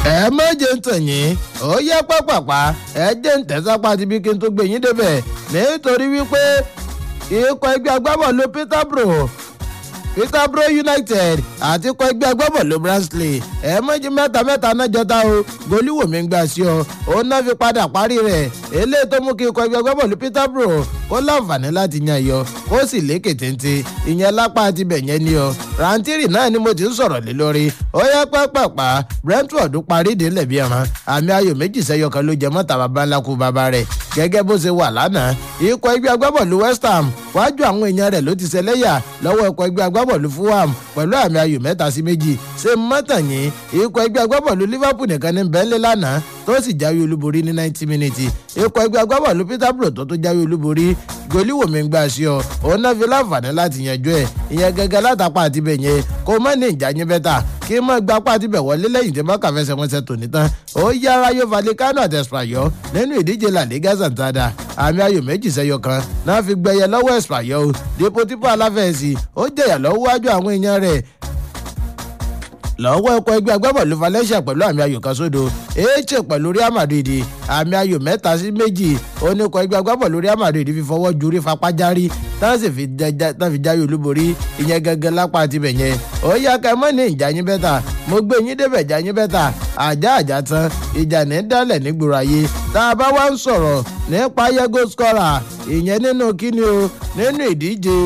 ẹ méje ń tàn yín ó yẹ pápápá ẹ jẹ́ ń tẹ̀sápá ti bí kí n tó gbé yín débẹ̀ nítorí wípé ikọ̀ ẹgbẹ́ agbábọ̀lù peterborough peterborough united àti ikọ̀ ẹgbẹ́ agbábọ̀lù bransley ẹ méjì mẹ́ta mẹ́ta náà jọta o goliwomi ń gbà sí ọ òun náà fi padà parí rẹ̀ eléyìí tó mú kí ikọ̀ ẹgbẹ́ agbábọ̀lù peterborough kó láǹfààní láti yan yọ kó sì lékè téńté ìyẹn lápá àti bẹ̀yẹn ni ọ rántírì náà ni mo ti ń sọ̀rọ̀ lé lórí ó yẹ pápápá brentford parí ìdílé bí ẹran àmì ayò méjì sẹ́yọ kan ló jẹ mọ́ta bàbá ńlá kú bàbá rẹ̀ gẹ́gẹ́ bó ṣe wà lánàá ikọ̀ ẹgbẹ́ agbábọ̀lù west ham wájú àwọn èèyàn rẹ̀ ló ti ṣẹlẹ́yà lọ́wọ́ ikọ̀ ẹgbẹ́ agbábọ̀lù fulham pẹ̀lú àmì ayò mẹ́ta sí méjì ṣe mọ́tàyìn ikọ̀ ẹgbẹ́ agbábọ̀lù liverpool nìkan ní bẹ́ńlẹ̀ lánàá tó sì jáwé olúborí ní ninety minutes ikọ̀ ẹgbẹ́ agbábọ̀lù peterborough tó tó jáwé olúborí goliwomi ń gbà sí ọ òun náà fi láǹfààní láti yanjú ẹ ìyẹn gẹ́gẹ́ látàpá àti bẹ̀ yẹn kó má ní ìjà yín bẹ́tà kí mọ́ gba apá àti bẹ̀ wọlé lẹ́yìn tí mọ́kà fẹsẹ̀ wọn ṣe tòní tán ó yára yóò falẹ̀ kánò àti ẹ̀sìpàyọ́ nínú ìdíje la liga santada àmì ayò méjì sẹ́yọ kan náà fi gbẹyẹ lọ́wọ́ ẹ̀sìpàyọ́ o depotipo aláfẹ̀ẹ́sì ó jẹ̀yà lọ́wọ́ wájú àwọn èèyàn rẹ̀ lọ́wọ́ ẹ̀kọ́ ẹgbẹ́ agbábọ̀lù valencia pẹ̀lú àmì ayò kan sódò eche pẹ̀lú real madrid àmì ayò mẹ́ta sí méjì oníkọ̀ ẹgbẹ́ agbábọ̀lù real madrid fi fọwọ́ jurí fapájárí tán sì fi jáwé olúborí ìyẹn gẹ́gẹ́ lápá àti bẹ̀yẹn ó yá ká mọ́ ní ìjà yín bẹ́tà mo gbé yín débẹ̀ já yín bẹ́tà àjá àjá tán ìjà ní dálẹ̀ nígboro ayé tá a bá wá ń sọ̀rọ̀ nípa yẹ́gò skọ́ra ìyẹn nínú kíni o nínú ìdíje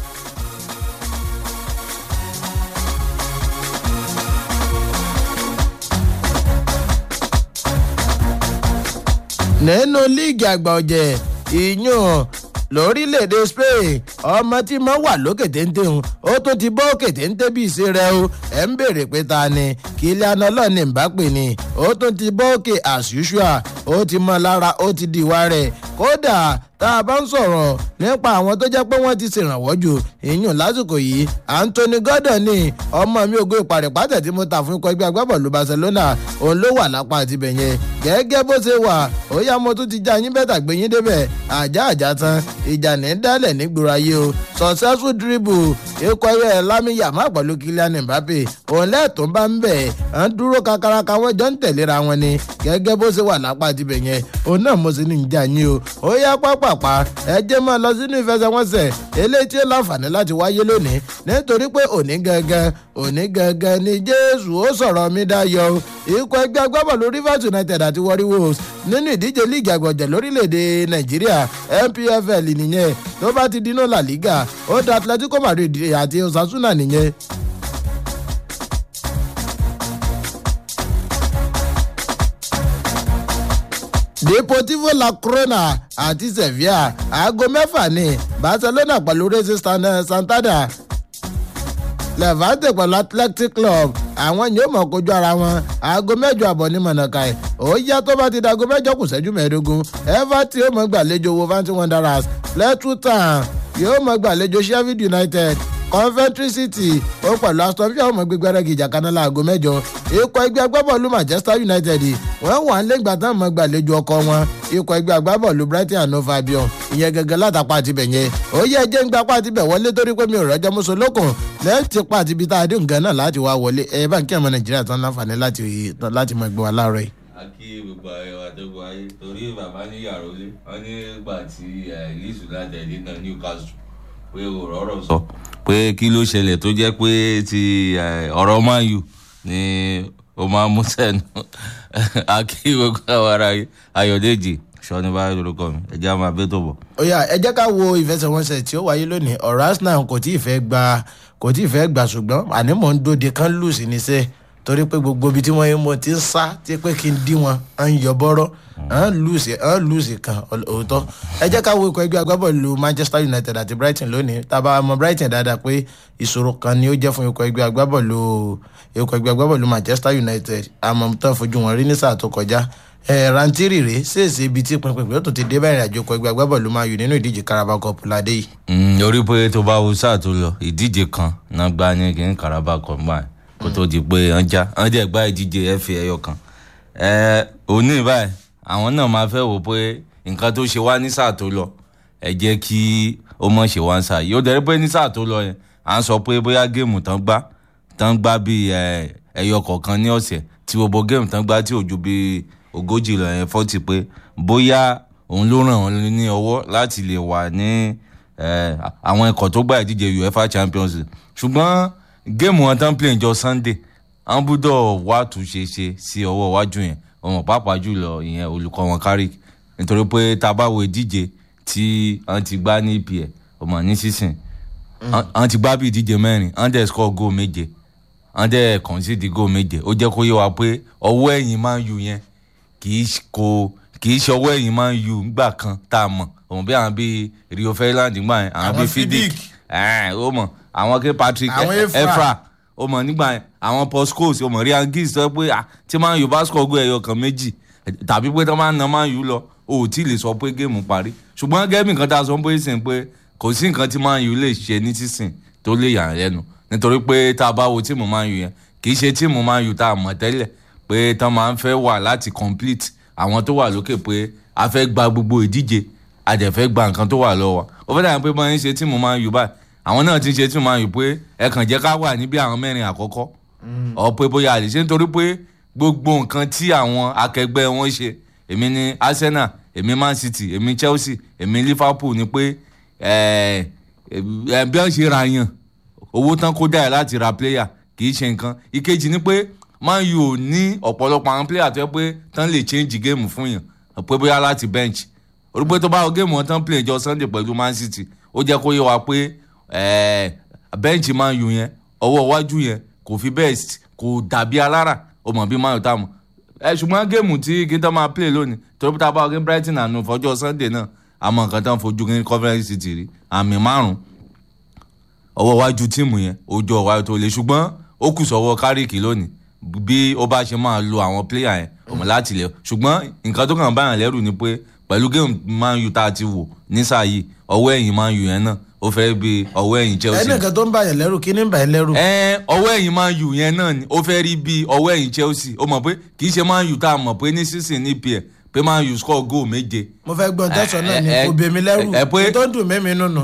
nínú líìgì àgbà ọ̀jẹ̀ ìyún lórílẹ̀‐èdè spain ọmọ tí mo wà lókè téńté ń ó tó ti bọ́ òkè téńté bí ìṣe rẹ o ẹ̀ ń béèrè pé ta ni Kylian ọlọ́ọ̀ni Mbappe ni ó tún ti bọ́ òkè as usual ó ti mọ lára ó ti di ìwà rẹ̀ kódà tá a bá ń sọ̀rọ̀ nípa àwọn tó jẹ́ pé wọ́n ti ṣèrànwọ́ jù ìyún lásìkò yìí Anthony Gordon ní ọmọ mi ògo ìpàrẹ̀pàtẹ̀ tí mo ta fún ikọ̀ ẹgbẹ́ agbábọ̀lù Barcelona òun ló wà lápá àti bẹ̀yẹn gẹ́gẹ́ bó ṣe wà ó yá mo tún ti já yín bẹ́tà gbé yín débẹ̀ àjá àjá tán ìjà ní dálẹ̀ nígboro ayé o successful dribble ikọ̀ ẹ̀ Lami Yamal pẹ̀lú Kylian Mbappe òun lẹ́ẹ̀tún bá ń bẹ̀ ń dúró kakaraka wọ́n jọ ń tẹ̀léra wọn ni gẹ́gẹ́ bó ṣe wà lápá àti bẹ̀yẹn òun náà mo sì ní ìjà yín o ó yá pápápá ẹ jẹ́ máa lọ sínú ìfẹsẹ̀wọnsẹ̀ eléyìí tí ó láǹfààní láti wáyé lónìí nítorí pé òní gangan òní gangan ni Jésù ó sọ̀rọ̀ mi dáyọ̀ ikọ̀ ẹgbẹ́ agbábọ̀lù Rivers United àti Warri Wolves nínú ìdíje líìgì àgbọ̀jẹ̀ lórílẹ̀‐èdè Nàìjíríà NPFL nìyẹn tó bá ti dínú La Liga ó da Atletico Madrid àti Osasuna nìyẹn deportivo la corona àti sevilla aago mẹ́fà ní barcelona pẹ̀lú racing santander levante pẹ̀lú athletic club àwọn yóò mọ̀ kojú ara wọn aago mẹ́jọ àbọ̀ ní mọ̀nàkàì ó yá tó bá ti di aago mẹ́jọ kù sẹ́jú mẹ́ẹ̀ẹ́dógún everton yóò mọ̀ gbàlejò wolverhampton wanderers fleetwood town yóò mọ̀ gbàlejò sheffield united coventry city ó pẹ̀lú aston villa ọmọ gbígbẹ́ rẹ̀ gìjà kaná láago mẹ́jọ ikọ̀ ẹgbẹ́ agbábọ́ọ̀lù manchester united wọ́n wà lẹ́gbà tán mọ́ gbàlejò ọkọ wọn ikọ̀ ẹgbẹ́ agbábọ́ọ̀lù brighton and hove albion ìyẹn gẹ́gẹ́ látàpá àti bẹ̀yẹn ó yẹ jẹ́ ń gba apá àti bẹ̀ wọlé torí pé mi ò rọ́jọ́ mọ́sọ lókun lẹ́yìn tí pa àti ibi tá a dé nǹkan náà láti wá wọlé ẹ bá ń kí ọmọ nàìjíríà tán láǹfààní láti mọ ẹgbẹ́ wa láàárọ̀ yìí. a kí gbogbo ayọ̀ àtọ́gbọ̀ ayé torí bàbá ní yàrá olé wọn ní gbà tí leeds united náà newcastle pé ò rọ́rọ̀ sọ pé kí ló ṣẹlẹ̀ tó jẹ́ pé ti ọ̀rọ̀ man u ni ó máa mú sẹ́nu akí gbogbo àwọn ará ayọ̀dèjì sọ́ni bá lórúkọ mi ẹ̀jẹ̀ á máa bẹ́ tó bọ̀. ó yá ẹ jẹ́ ká wo ìfẹsẹ̀wọnsẹ̀ tí ó wáyé lónìí ọ̀rọ̀ arsenal kò tí ì fẹ́ gba kò tí ì fẹ́ gbà ṣùgbọ́n àní mò ń dòde kán lù sí níṣẹ́ torí pé gbogbo ibi tí wọ́n yín mo ti ń sá tí pé kí n dí wọn à ń yọ bọ́rọ́ à ń lùsì à ń lùsì kan òótọ́ ẹ jẹ́ ká wo ikọ̀ ẹgbẹ́ agbábọ́ọ̀lù manchester united àti brighton lónìí tábà mọ brighton dáadáa pé ìṣòro kan ni ó jẹ́ fún ikọ̀ ẹgbẹ́ agbábọ́ọ̀lù ikọ̀ ẹgbẹ́ agbábọ́ọ̀lù manchester united àmọ́ tán fojú wọn rí ní sáà tó kọjá rantiri rèé ṣèèṣì ibi tí pinpin yóò tún ti dé bẹ́ẹ̀ ìrìnàjò ikọ̀ ẹgbẹ́ agbábọ́ọ̀lù man u nínú ìdíje carabao cup ládé yìí. orí pé tó bá wo sáà tó lọ ìdíje kan náà gbá ní kí n carabao cup báyìí kó tó di pé wọ́n já wọ́n jẹ́ gbá ìdíje fa ẹyọ kan òní báyìí àwọn náà máa fẹ́ wò pé nǹkan tó ṣe wá ní sáà tó lọ ẹ jẹ́ kí ó mọ̀ ṣe wá ń sáà yìí ó dẹ̀rẹ́ pé ní sáà tó lọ yẹn à ń sọ pé bóyá géèmù tán gbá tán gbá bíi ẹyọ kọ̀ọ̀kan ní ọ̀sẹ̀ tí àti gbogbo géèmù tán gbá tí ò ju bíi ogójì lọ yẹn fọ́tì pé bóyá òun ló ràn wọ́n ní ọwọ́ láti lè wà ní eh, àwọn ikọ̀ tó gbá ìdíje uefa champions league ṣùgbọ́n géèmù wọn tán play jọ sunday àwọn gbúdọ̀ wá túnṣe ṣe sí ọwọ́ iwájú yẹn ọmọ pàápàá jùlọ ìyẹn olùkọ́ wọn kárí nítorí pé tá a bá wo ìdíje tí wọ́n ti gbá ní epl ọmọ ní sísìn wọ́n ti gbá bí ìdíje mẹ́rin wọ́n dẹ̀ score goal méje wọ́n dẹ̀ concede goal méje ó jẹ́ kó yé wa pé ọwọ́ ẹ̀yìn máa ń yu yẹn kì í ṣ- kò kì í ṣe ọwọ́ ẹ̀yìn máa ń yu nígbà kan tá a mọ̀ òun bí àwọn bíi rio ferdinand gbà yẹn àwọn Àwọn bíi fidik Fidik. ẹ̀ ó mọ̀ àwọn kí patrick Àwọn E- Efra. efra ó mọ̀ nígbà yẹn àwọn paul scholes ó mọ̀ ryan giggs sọ pé ah, tí máa ń yu bá score goal ẹ̀yọ kan méjì tàbí pé tí wọ́n máa ń na máa ń yu lọ o ò tí ì lè sọ pé géèmù parí ṣùgbọ́n gẹ́gẹ́ bí nǹkan tá a sọ pé sìn pé kò sí nǹkan tí máa ń yu lè ṣe ní sísìn tó lè yà án lẹ́nu nítorí pé tá a bá wo tíìmù máa ń yu yẹn kì í ṣe tíìmù máa ń yu tá a mọ̀ tẹ́lẹ̀ pé tán máa ń fẹ́ wà láti complete àwọn tó wà lókè pé a fẹ́ gba gbogbo ìdíje a dẹ̀ fẹ́ gba nǹkan tó wà lọ́wọ́ wa ó fẹ́ dàbí pé bọ́n ń ṣe tíìmù máa ń yu báyìí àwọn náà ti ń ṣe tíìmù máa ń yu pé ẹ kàn jẹ́ ká wà níbi àwọn mẹ́rin àkọ́kọ́ ọ pé bóyá a lè ṣe nítorí pé gbogbo nǹkan tí àwọn akẹgbẹ́ wọn ṣe èmi ní arsenal èmi man city èmi chelsea èmi liverpool ni pé ẹ ẹ bí wọ́n ṣe ra yàn owó tán kó dáyà láti ra player kì í ṣe nǹkan ìkejì ni pé man u ò ní ọ̀pọ̀lọpọ̀ àwọn player tó yẹ pé tán lè change game fún yàn pé bóyá láti bench orúkọ tó bá wọ géèmù wọn tán play jọ sunday pẹ̀lú man city ó jẹ́ kó yé wa pé eh, bench man u yẹn ọwọ́ iwájú yẹn kò fi best kò dàbí alára ó mọ̀ bí man u tá a mọ̀ ẹ ṣùgbọ́n géèmù tí kí n tán máa play lónìí torí pé tá a bá wọ game brighton àná fọjọ́ sunday náà àmọ́ nǹkan tán fojú kí conference city rí àmì márùn-ún ọwọ́ iwájú tíìmù yẹn ojú ọ̀wá tó le ṣùgbọ́n ó kù sọ́wọ́ kárìkì lónìí bí ó bá ṣe máa lo àwọn pléyà yẹn ọmọ láti lẹ̀ ṣùgbọ́n nǹkan tó kàn báyàn lẹ́rù ni pé pẹ̀lú géèmù man u tá a ti wò nísà yìí ọwọ́ ẹ̀yìn man u yẹn náà ó fẹ́ bí ọwọ́ ẹ̀yìn chelsea ẹnìkan tó ń bàyàn lẹ́rù kí ní ń bàyàn lẹ́rù. ẹ ọwọ́ ẹ̀yìn man u yẹn náà ni ó fẹ́ rí bí ọwọ́ ẹ̀yìn chelsea ó mọ̀ pé kì í ṣe man u tá a mọ̀ pé ní sísìn ní pl pé man u score goal méje mo fẹ́ gbọ́n tẹ̀sán náà ni ẹ- ẹ- kò bèmí lẹ́rù ẹ- ẹ pé- tó ń dùn mí mi nùnú.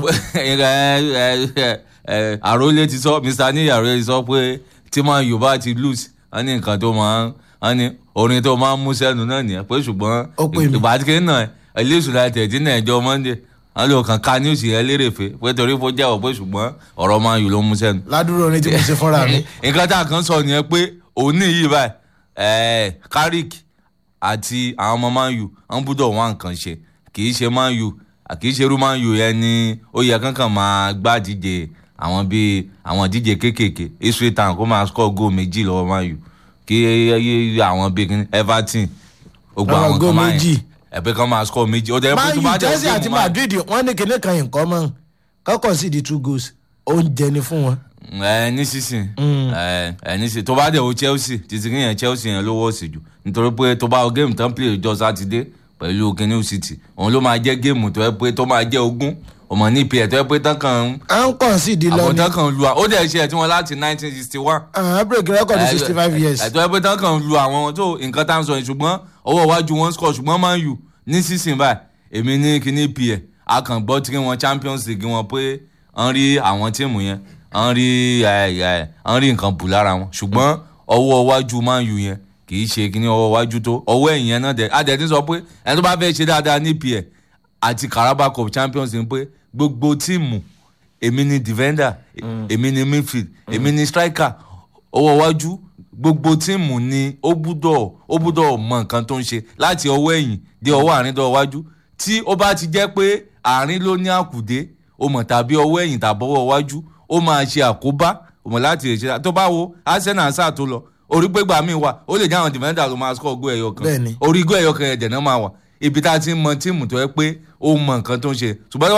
àròlé ti sọ mr ní àròlé ti sọ pé tí man u bá ti lose wọ́n ní nǹkan tó máa ń wọ́n ní orin tó máa ń mú sẹ́nu náà nìyẹn pé ṣùgbọ́n Ó pè mí. ìbàdíkẹ́ náà ẹlẹ́sù láti ẹ̀dín náà ẹjọ́ monday wọ́n lè kàn ká news yẹn lérèfé pé torí kó jẹ́wọ́ pé ṣùgbọ́n ọ̀rọ̀ man u ló mú sẹ́nu ládùúrò orin tí mo ṣe fúnra mi. nǹkan tá a kan sọ nìyẹn pé òní yìí báyìí ẹ̀ẹ́ carrick àti àwọn ọmọ man u wọ́n gbúdọ̀ wá nǹkan ṣe kì í ṣe man u kì í ṣe irú man u yẹn ni ó yẹ kankan máa gbá díje àwọn bíi àwọn díje kéékèèké israel town kó máa score goal méjì lọ́wọ́ man u kí àwọn bíi kíní everton gbogbo Àwọn àwọn goal kan máa méjì. ẹ̀pẹ́ kan máa score méjì ó dẹ̀ man tó u bá jẹ́ chelsea game àti Man U- madrid wọ́n ní kinní kan nǹkan mọ́ kọ́kọ́ sí di two goals oúnjẹ ni fún wọn. ẹ ní sísìn ẹ ẹ ní sísìn tó bá dẹ̀ wo chelsea títí kí yẹn chelsea yẹn ló wọ́ọ̀sì jù nítorí pé tó bá wo géèmù tán play ọjọ́ sátidé pẹ̀lú kenny city òun ló máa jẹ́ géèmù tó yẹ pé tó máa jẹ́ ogún ọmọ ní ìpìlẹ̀ tó yẹ pé tán kàn ń à ń kàn sí di lọ àwọn ni tán kàn ń lu à- ó dẹ̀ ṣe ẹ̀ tí wọ́n láti nineteen sixty one àwọn break record sixty five years. ẹ̀tọ́ ẹgbẹ́ tán kàn lu àwọn tó nǹkan tá à ń sọ yìí ṣùgbọ́n ọwọ́ iwájú wọn score ṣùgbọ́n man u ní sísìn báyìí èmi ní kíní pl a kàn gbọ́ tí wọn champions league wọn pé wọ́n rí àwọn tíìmù yẹn wọ́n rí ẹ̀, ẹ̀, wọ́n rí nǹkan bù lára wọn ṣùgbọ́n ọwọ́ iwájú man u yẹn kì í ṣe kíní ọwọ́ iwájú tó ọwọ́ ẹ̀yìn yẹn náà dẹ̀ adẹ̀ ti sọ pé ẹni tó bá fẹ́ ṣe dáadáa ní pl àti carabao cup champions league pé gbogbo tíìmù èmi ni defender èmi ni midfield èmi ni striker ọwọ́ iwájú gbogbo tíìmù ni ó gbúdọ̀ ó gbúdọ̀ mọ nǹkan tó ń ṣe láti ọwọ́ ẹ̀yìn dé ọwọ́ àárín dọ́ iwájú tí ó bá ti jẹ́ pé àárín ló ní àkùdé o mọ̀ tàbí ọwọ́ ẹ̀yìn tàbí ọwọ́ iwájú ó máa ṣe àkóbá o mọ̀ láti lè ṣe tó bá wo arsenal sáà tó lọ orí gbégbá mi wà ó lè jẹ́ àwọn defender ló máa score goal ẹyọ kan Bẹ́ẹ̀ni. orí goal ẹyọ kan ẹ̀dẹ̀ náà máa wà ibi tá a ti ń mọ tíìmù tó yẹ pé ó mọ nǹkan tó ń ṣe ṣùgbọ́n